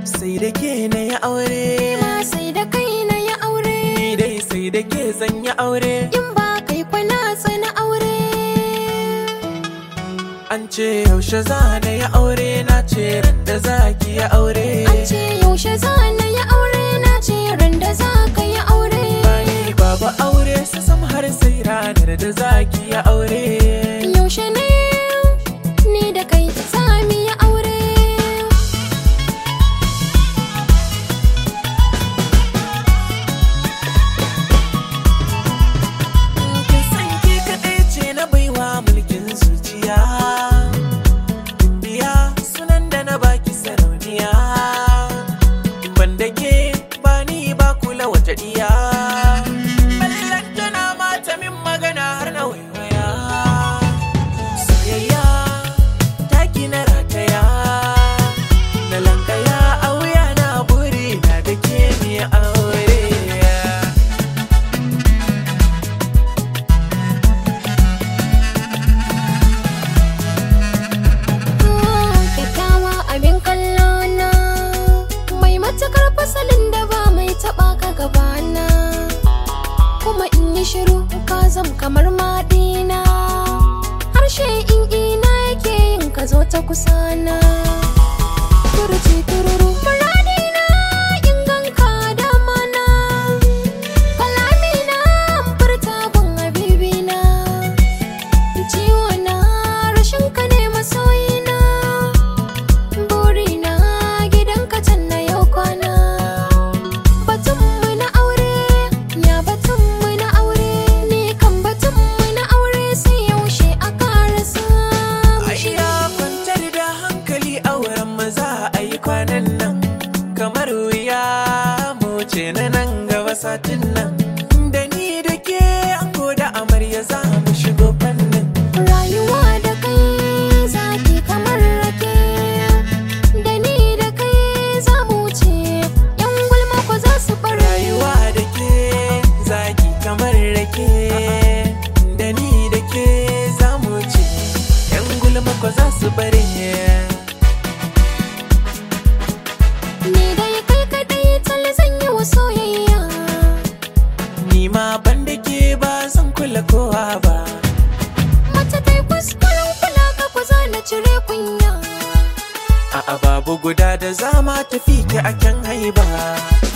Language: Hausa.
sai da ke na yi aure ma sai da kai na yi aure ni dai sai da ke zan yi aure in ba kai kwana tsana aure an ce yaushe za na yi aure na ce ran da za ki yi aure an ce yaushe za na yi aure na ce ran da za ka yi aure bani babu aure su sam har sai ranar da za ki yi aure yaushe ne ni da kai za mu yi aure kin san ke kaɗai ce na baiwa mulkin zuciya biya sunan da na baki sarauniya ban da ke ba ni ba kula wata diya ballan tana mata min magana har na waiwaya soyayya taki na rataya na lankaya a wuya na buri na da ke mi aure kyakkyawa abin kallo na mai matukar fasalin da ba mai taba ka gabana kuma in yi shiru ka zam kamar madina harshe in ina yake yin ka zo ta kusana turji tururu muradina in ganka damana kalamina furta gun habibina ciwo na rashin ka ne masoyina burina gidanka can na yau kwana batun mu na aure ya batun mu na aure ni kan batun mu na aure sai yaushe a karasa Aisha kwantar da hankali auren maza a yi kwanan nan kamar wuya mu ce na nan gaba satin nan da ni da ke an da amarya za mu shigo fannin rayuwa da kai zaki kamar rake da ni da kai za mu wuce yan gulma ko za su bar rayuwa da ke zaki kamar rake da ni da ke za mu ce yan gulma ko za su bare ni dai kai kadai tal zan yi wa soyayya ni ma ban da ke ba zan kula kowa ba Mace ta yi kuskuren kula ka kuza na cire kunya A'a babu guda da zama tafi ki a kyan haiba